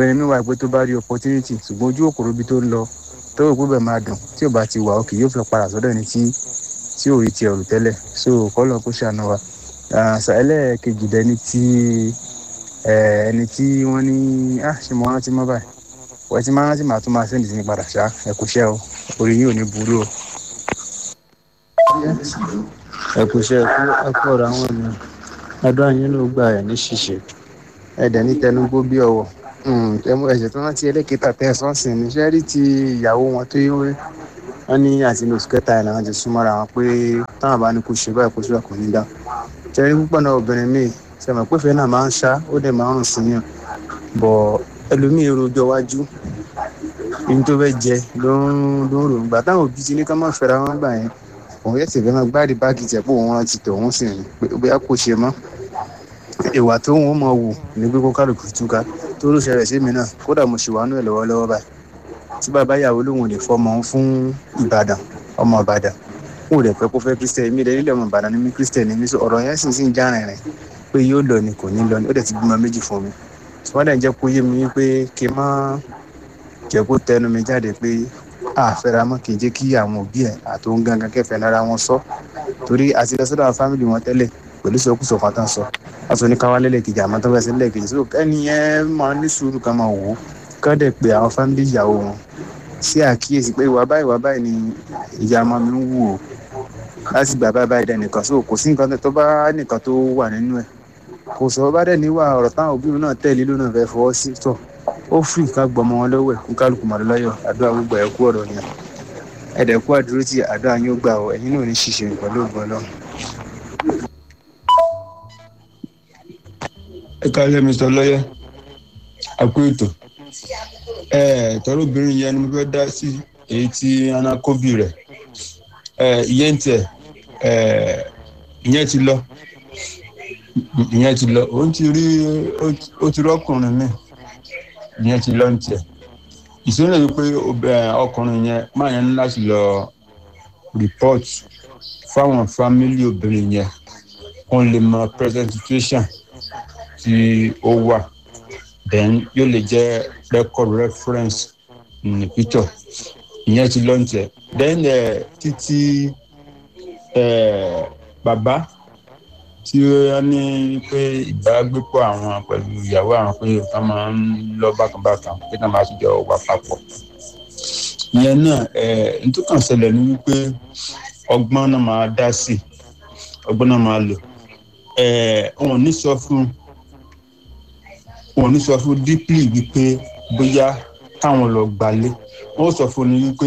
obìnrin mi wà pé tó bá rí opportunity ṣùgbọ́n ojú òkòrò ibi tó ń lọ tó rò pé bẹ́ẹ̀ máa dùn tí ò bá ti wà òkè yóò fi padà sọ́dọ̀ ẹni tí tí ò rí ti ẹ̀rù tẹ́lẹ̀ so kọ́lọ̀ kó ṣàánú wa àṣà ẹlẹ́ẹ̀kejì dẹni tí ẹni tí wọ́n ní ah ṣe mo rántí mọ́ báyìí wọ́n ti máa rántí màá tún máa sẹ́ndì sí mi padà ṣá ẹ kú iṣẹ́ o orí yín ò ní burú o. ẹ kú iṣẹ́ ẹ kú ọ̀rọ̀ àwọn ènìyàn ọdún àyín ló gbà ẹ̀ ní ṣíṣe ẹ̀dẹ̀ ní tẹnugbó bí ọ̀wọ̀ ẹmu ẹ̀jẹ̀ tó rántí ẹlẹ́kẹta tẹ̀ sọ́ọ̀sìn ní sẹ́rí ti ìyàwó wọn tó yẹ wọ́n ní àti ní oṣù kẹta ẹ̀ làwọn ti súnmọ́ra wọn pé táwọn bá ní kó ṣe báyìí kó ṣe kò ní dá sẹ́rí púpọ̀ náà obìnrin míì sẹ́mi pé fẹ́ náà máa ń ṣá ó dẹ̀ máa ń rùn sí yàn bọ̀ ẹlòmíì rojọ́ wájú ibi tó fẹ́ jẹ ló ń ló ń rògbà gbà táwọn òbí ti ní ká má fẹ́ra wọn gbà yẹn òun yẹ tẹ̀fẹ́ máa gbáàdì báàgì tẹ̀ pé òun rántí tẹ̀ òun sì rìn pé bóyá kò ṣe mọ́ ìwà tó ń mọ̀ wù ní pé kó kálukú túká tó ló ṣẹlẹ̀ sí mi náà kódà mo ṣì wà nú ẹ̀ lọ́wọ́lọ́wọ́ báyìí tí bàbá ìyàwó lòun ò lè fọmọ òun fún ìbàdàn ọmọ ìbàdàn kó o lè pẹ́ kó fẹ́ kírísítẹ̀ mi lè nílẹ̀ ọmọ ìbàdàn ní mi kírísítẹ̀ ní mi sọ ọ̀rọ̀ yẹn sì sì ń já rìnrìn pé yóò lọ ni kò ní lọ ni ó dẹ̀ ti bímọ méjì fún mi tí wọ́n dẹ̀ jẹ́ kó yé mi pé kí n má jẹ́ kó tẹnu mi jáde pé àfẹ́ra mọ́ kì í jẹ́ kí àwọn òbí ẹ̀ àtòun gangan kẹfẹ́ lára wọn sọ torí àti lọ sọ́dọ̀ àwọn fámìlì wọn tẹ́lẹ̀ pẹ̀lú sọkúsọ kan tán sọ wọ́n sọ ní káwá lẹ́lẹ́kejì àmọ́ tó fẹ́ sí lẹ́ẹ̀kejì so ẹni yẹn máa ní sùúrù kan máa wò ó kán dẹ̀ pé àwọn fámìlì ìyàwó wọn sí àkíyèsí pé ìwà báyìí ìwà báyìí ni ìyá ọmọ mi ń wù ó láti gbà báyìí báyìí dẹ̀ nìkan so kò sí nǹkan tó bá nìkan tó wà nínú ẹ̀ kò sọ bá dẹ̀ níwà ọ̀rọ̀ táwọn òbí náà tẹ̀lé lónà fẹ́ fọwọ́ sí tọ̀ ó fì ká gbọmọ wọn lọ́wọ́ ẹ̀ kó kálukú mọ̀ lọ́yọ̀ àdúrà gbogbo ẹ̀ kú ọ̀rọ̀ yẹn ẹ̀dẹ̀ kú àdúró tí àdúrà yín ó gbà ọ ẹ̀yin náà ní ṣíṣe pẹ̀lú ògbọ́n lọ́wọ́. ẹ káàlẹ́ mr lọ́yẹ́ àkó ètò ẹ tọ́rọ obìnrin yẹn ni mo fẹ́ dá sí èyí tí anakobi rẹ̀ ẹ ìyẹn tiẹ̀ ẹ ìyẹn ti lọ ìyẹn ti lọ òun ti rí ó ti rọ́kùnrin mi ìyẹn ti lọ ní tiẹ̀ ìṣòro yìí pé ọkùnrin yẹn máa yẹn ní láti lọ report fáwọn fámílì obìnrin yẹn wọn lè mọ present situation tí ó wà then yóò lè jẹ record reference ní picture ìyẹn ti lọ ní tiẹ̀ then títí bàbá tí ó ní pé ìbágbépọ̀ àwọn pẹ̀lú ìyàwó àwọn pé nǹkan máa ń lọ bákanbákan pé náà máa tún jọ wà papọ̀. ìyẹn náà nítòkàn ṣẹlẹ̀ ní wípé ọgbọ́n náà máa dá sí ọgbọ́n náà máa lò wọn ò ní sọ fún wọn ò ní sọ fún deeply wípé bóyá káwọn lọ gbalé wọn ò sọ fún ni wípé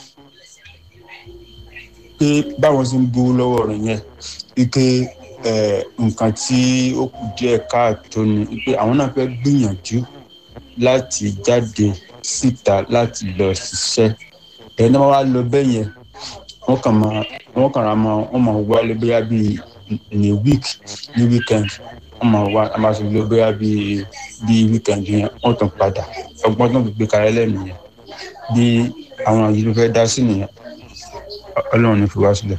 pé báwọn ṣe ń gbowó lọ́wọ́ rẹ̀ yẹn wípé nǹkan tí ó kù díẹ̀ káàtó ni pé àwọn náà fẹ́ gbìyànjú láti jáde síta láti lọ ṣiṣẹ́ ẹ̀yìn náà wá lọ bẹ́ẹ̀ yẹn wọ́n kàn máa wọ́n kàn ra mọ́ wọ́n máa wálé bóyá bíi ní week ní weekend wọ́n máa wá a máa fi lọ bóyá bíi bíi weekend yẹn wọ́n tún padà ọgbọ́n tó ń gbé kalẹ̀ lẹ́nu yẹn bí àwọn yìí ló fẹ́ dá sí nìyẹn ọlọ́run ní fi wá sílẹ̀.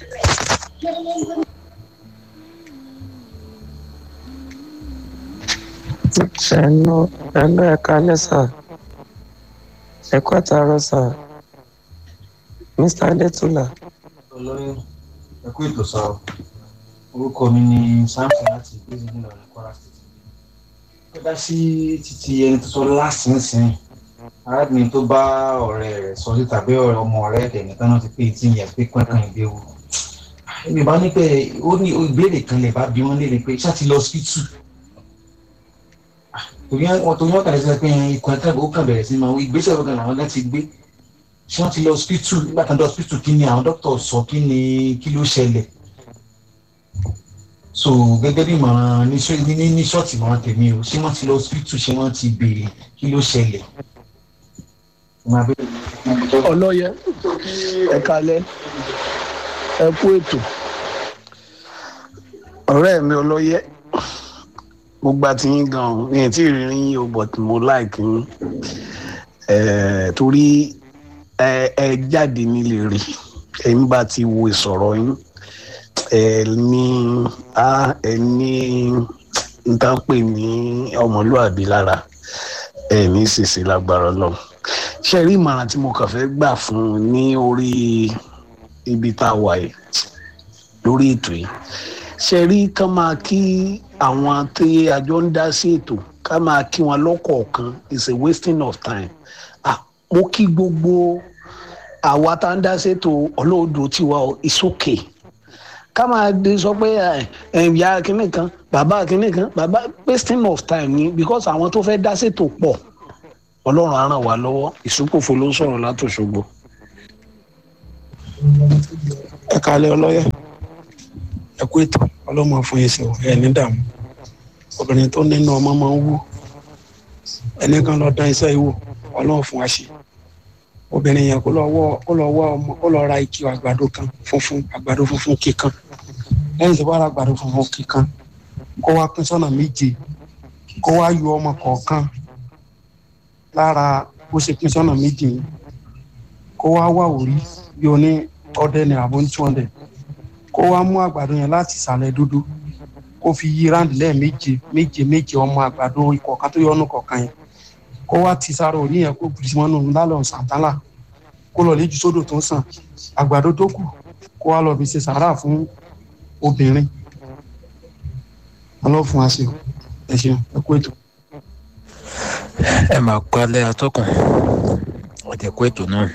ṣẹ̀nu ẹ̀nu ẹ̀ka lẹ́sà ẹ̀kọ́ àtàrọ̀ sà mr adétúlà. olóyè ẹkú ètò sọ orúkọ mi ni samson láti ìgbésẹ̀ nílò ní kwara state. ó dá sí títí ẹni tó sọ lásìnsìn arábìnrin tó bá ọ̀rẹ́ rẹ̀ sọ sí tàbí ọ̀rẹ́ ọmọ rẹ̀ ẹ̀dẹ̀ nìkan náà ti pé tí ìyẹn pé pẹ́ẹ́kan ìgbéwò. èmi bá ní pé ó ní ìbéèrè kan lè bá bí wọ́n léèrè pé ṣáà ti lọ hospital torí wọn torí wọn kàlẹ́ sọ pé ikọ̀ ẹ̀ka ó kàn bẹ̀rẹ̀ sí máa ìgbésẹ̀ ọ̀gá làwọn láti gbé ṣé wọ́n ti lọ hospital nígbà kan dé hospital kí ni àwọn dókítà sọ kí ni kí ló ṣẹlẹ̀ so gẹ́gẹ́ bí ìmọ̀ràn ní ní ṣọ́ọ̀tì ìmọ̀ràn tèmi o ṣé wọ́n ti lọ hospital ṣé wọ́n ti béèrè kí ló ṣẹlẹ̀. ọlọ́yẹ ẹ̀ka lẹ́ ẹ kú ètò ọ̀rẹ́ mi ọlọ́yẹ mo gba ti yín gan mi ò tí ì rí yín o but mo like yín torí ẹ jáde nílé rí ẹ̀yin bá ti wo ìsọ̀rọ̀ yín ẹ ní a ẹ ní nǹkan pè ní ọmọlúàbí lára ẹ ní ṣèṣe lágbára Ọlọ́run ṣe rí ìmọ̀ràn tí mo kàn fẹ́ gbà fún un ní orí ibi tá a wà yìí lórí ètò yìí ṣe rí ká máa kí àwọn tí àjọ ń dá sí ètò ká máa kí wọn lọ́kọ̀ọ̀kan is a wasting of time ah mo kí gbogbo àwa tá ń dá sí ètò ọlọ́ọ̀dọ̀ tiwa is okay ká máa de sọ pé ìyá kínní kan bàbá kínní kan bàbá wasting of time ni because àwọn tó fẹ́ dá ṣètò pọ̀ ọlọ́run á ràn wá lọ́wọ́ ìsúkòfò ló ń sọ̀rọ̀ látòṣogbo. ẹ kalẹ ọlọyẹ ẹ kú ètò ọlọmọ fún yín sí o ẹ ní dààmú obìnrin tó nínú ọmọ máa ń wú ẹni kan lọ dán iṣẹ́ ìwò ọlọ́run fún wa ṣe obìnrin yẹn kó lọ wọ kó lọ wọ ọmọ kó lọ ra ike àgbàdo kan funfun àgbàdo funfun kíkan lẹ́yìn tí wọ́n ra àgbàdo funfun kíkan kó wá pín sọ́nà méje kó wá yọ ọmọ kọ̀ọ̀kan lára bó ṣe pín sọ́nà méje yìí kó wá wà orí bí o ní ọdẹ ní àbọ̀ ní two hundred kó wá mú àgbàdo yẹn láti ìsàlẹ̀ dúdú kó fi yí ráǹdì lẹ́ẹ̀méje méje méje ọmọ àgbàdo ìkọ̀ọ̀kan tó yọ ọ́nù kọ̀ọ̀kan yẹn kó wá ti sára òní yẹn kó bìrì mọ́nù lálọ́ sàǹtálà kó lọ léjú sódò tó ń sàn àgbàdo tó kù kó wá lọ fi ṣe sàárà fún obìnrin ọlọ́fun àṣẹ ẹ ṣeun ẹ kú ètò. ẹ máa kọ́ alẹ́ atọ́kùn ọ̀dẹ̀ kú ètò náà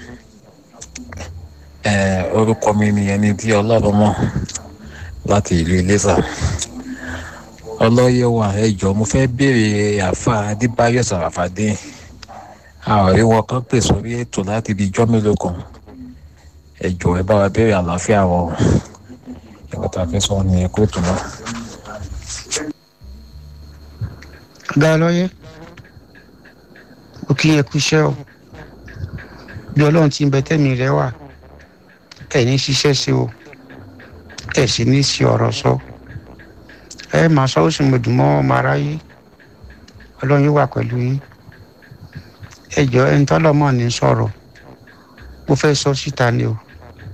ẹ orúkọ mi ni ẹni tí ọlọ́run mọ̀ láti ìlú iléṣà ọlọ́yẹ̀ wà ẹ jọ mo fẹ́ béèrè àfa adébáyọ̀ sàràfàdé ààrẹ wọn kan pè sórí ètò láti di ijọ́ mélòó kan ẹ jọ ẹ bá wa béèrè àlàáfíà wọn ẹ̀kọ́ tá a fẹ́ sọ ní ẹ̀kọ́ ètò náà. dá lọ́yẹ́ ó kí ẹ kú iṣẹ́ o bí ọlọ́run ti ń bẹ tẹ́mi rẹ wà ẹ ní ṣiṣẹ́ sí o ẹ sì ní sí ọ̀rọ̀ sọ ẹ máa sọ ó sì mọ̀ dùn mọ́ ọmọ aráyé ọlọ́run yóò wà pẹ̀lú yín ẹ jọ ẹni tọ́lọ́mọ̀ ní sọ̀rọ̀ mo fẹ́ sọ síta ni o.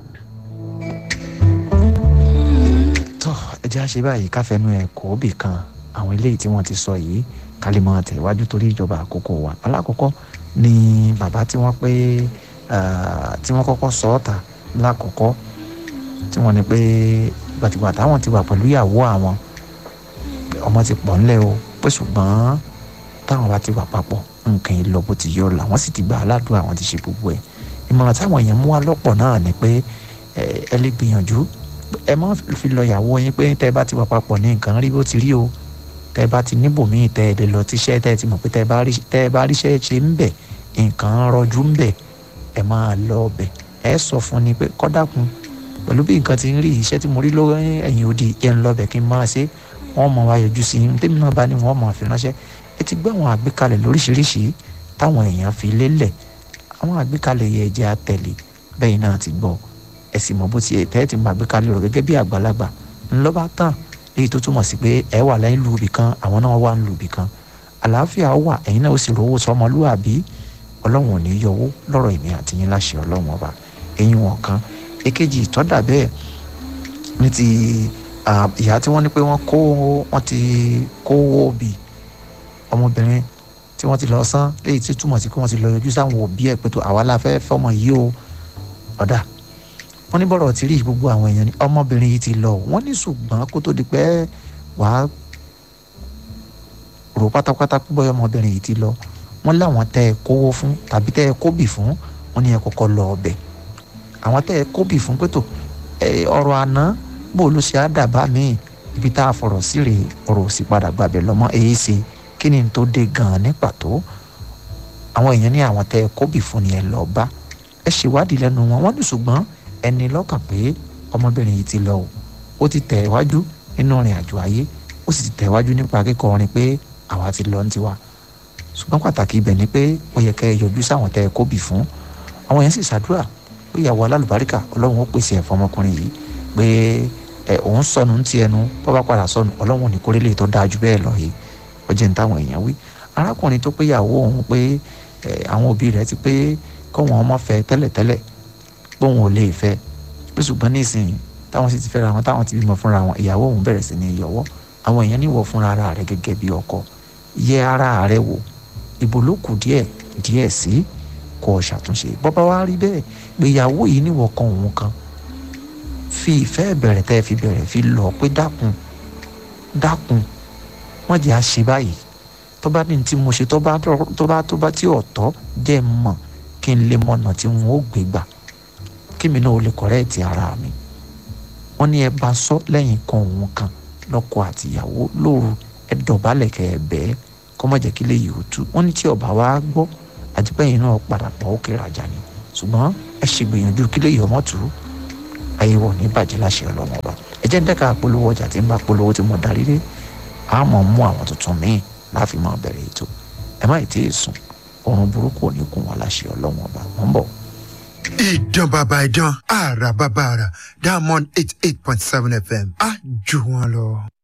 tó ẹ jẹ́ àṣẹ báyìí káfẹ́nu ẹ̀ kó bì kan àwọn eléyìí tí wọ́n ti sọ yìí ká lè máa tẹ̀wájú torí ìjọba àkókò wa alákọ̀ọ́kọ́ ni bàbá tí wọ́n pé tí wọ́n kọ́kọ́ sọ ọ́ ta lákọ̀ọ́kọ́ tí wọ́n ní pé gbàtìgbà táwọn ti wà pẹ̀lú ìyàwó àwọn ọmọ ti pọ̀ ńlẹ̀ o pé ṣùgbọ́n táwọn bá ti wà papọ̀ nǹkan yìí lọ bó ti yọ làwọn sì ti gba aládùn àwọn ti ṣe gbogbo ẹ̀ ìmọ̀ràn táwọn èèyàn mú wá lọ́pọ̀ náà ni pé ẹ lè gbìyànjú ẹ má fi lọ ìyàwó yín pé tẹ́ bá ti wà papọ̀ ní nǹkan rí bó ti rí o tẹ́ bá ti níbòmíì tẹ́ ẹ lè lọ tíṣẹ́ tẹ́ ẹ ti mọ̀ pé tẹ́ ẹ bá ríṣẹ́ ṣe ń bẹ̀ nǹkan rọjú ń bẹ̀ ẹ máa lọ ọbẹ̀ ẹ sọ fún ni pé kọ́dàkùn pẹ̀lú bí nǹkan ti ń rí iṣẹ́ tí mo rí lọ́wọ́ ẹ̀yìn òdì yẹn ń lọ́bẹ̀ kí n máa ṣe wọ́n mọ̀ wá yọjú sí i tèmi náà bá ní wọ́n mọ̀ fi ránṣẹ́ ẹ ti gbé àwọn àgbékalẹ̀ lóríṣiríṣi táwọn èèyàn fi lélẹ̀ àwọn àgbékalẹ̀ yẹ jẹ́ àtẹ̀lé bẹ́ẹ̀ náà ti gbọ́ ẹ sì mọ̀ bó ti tẹ́ ẹ ti mọ àgbékalẹ̀ rẹ̀ gẹ́gẹ́ bí àgbàlagbà ńlọ́ba tán èyí tó túmọ̀ sí pé ẹ wà lẹ́yìn lu ibì kan àwọn náà wà ń lu ibì kan àlàáfíà wà ẹ̀yin náà ó sì rówó sọmọlúwàbí ọlọ́run ò ní yọwó lọ́rọ̀ èmi àti yín láṣẹ ọlọ́run ọba eyín wọn kan èkejì ìtọ́dà bẹ́ẹ̀ ní ti ìyá tí wọ́n ní pé wọ́n kó wọ́n ti kówó bì ọmọbìnrin tí wọ́n ti lọ sán léyìí tí túmọ̀ sí pé wọ́n ti lọ yọjú sáwọn òbí ẹ̀ pé tó àwa la fẹ́ fọmọ yìí o ọ̀dà wọ́n ní bọ̀rọ̀ ti rí gbogbo àwọn èèyàn ní ọmọbìnrin yìí ti lọ wọ́n ní ṣùgbọ́n kó tó di pé wàá rò pátápátá pé bọ́yọ̀ ọmọbìnrin yìí ti lọ wọ́n láwọn tẹ́ ẹ kówó fún tàbí tẹ́ ẹ kóbì fún wọ́n ní ẹ kọ́kọ́ lọ ọbẹ̀ àwọn tẹ́ ẹ kóbì fún pé tó ọ̀rọ̀ àná bó ló ṣe á dàbá míì ibi tá a fọ̀rọ̀ sí rèé ọ̀rọ̀ ò sì padà gbàbẹ̀ lọ́mọ èyí ṣe kí ni tó dé gan-an ní pàtó àwọn èèyàn ní àwọn tẹ́ ẹ kóbì fún ni ẹ lọ bá ẹ ṣèwádìí lẹ́nu wọn wọ́n ní ṣùgbọ́n ẹni lọ́kàn pé ọmọbìnrin yìí ti lọ o ó ti tẹ̀ wájú nínú ìrìn àjò ayé ó sì ti tẹ̀ wájú nípa kíkọ́ orin pé àwa ti lọ ní tiwa ṣùgbọ́n pàtàkì ibẹ̀ ni pé ó yẹ kẹ́ ẹ yọjú sáwọn tẹ́ ẹ kóbì fún àwọn yẹn sì ṣàdúrà pé ìyàwó alálùbáríkà ọlọ́run ó pèsè ẹ̀fọ́ ọmọkùnrin yìí pé ẹ òun sọnù ń ti ẹnu tó bá padà sọnù ọlọ́run ní kórélé tó dáa ju bẹ́ẹ̀ lọ yìí ó jẹ́ ní táwọn èèyàn wí arákùnrin tó pé ìyàwó òun pé àwọn òbí rẹ̀ ti pé kọ́wọn ọmọ fẹ́ tẹ́lẹ̀tẹ́lẹ̀ póun ò lè fẹ́ pé ṣùgbọ́n nísìnyí táwọn sì ti fẹ́ra wọn táwọn ti bímọ fúnra wọn ìyàwó òun bẹ̀rẹ̀ sí ní yọwọ́ àwọn èèyàn níwọ̀ fúnra ara rẹ̀ gẹ́gẹ́ bí ọkọ yẹ ara rẹ̀ wò ibo ló kù díẹ̀ díẹ̀ sí kó o ṣàtúnṣe bọ́bá wa rí bẹ́ẹ̀ gbéyàwó yìí níwọ̀ kan òun kan fi ìfẹ́ bẹ̀rẹ̀ tẹ́ fi bẹ̀rẹ̀ fi lọ pé dákun dákun wọ́n jẹ́ àṣẹ báyìí tó bá ní tí mo ṣe tó bá tó bá tó bá tí ọ̀tọ́ jẹ́ mọ̀ kí n lè mọ̀nà tí n ó gbé gbà kí mi náà ó lè kọ̀rẹ́ẹ̀tì ara mi wọ́n ní ẹ bá sọ lẹ́yìn kan òun kan lọ́kọ àtìyàwó lóru ẹ dọ̀bálẹ̀ kẹ́ ẹ bẹ́ẹ̀ kọ́ má jẹ́ kí lè yìí ó tú wọ́n ní tí ọba wa gbọ́ àdìpẹ́yìn náà padà pọ̀ ó kéré àjà ni ṣùgbọ́n ẹ ṣe gbìyànjú kí lè yọ ọmọ tù ú ayé wọ̀ ní bàjẹ́ láṣẹ ọlọ́wọ́n ọba ẹ jẹ́ ń dẹ́ka polówó ọjà tí ń bá polówó tí mo darí dé a mọ̀ mú àwọn tuntun míì láàfin máa bẹ̀rẹ̀ ètò ẹ má tí ì sùn oorun burúkú ò ní kún wa láṣẹ ọlọ́wọ́n ọba mọ̀ ń bọ̀. ìdán bàbá ìdán àrà bàbá àrà diamond eight eight point seven fm á jù wọn lọ.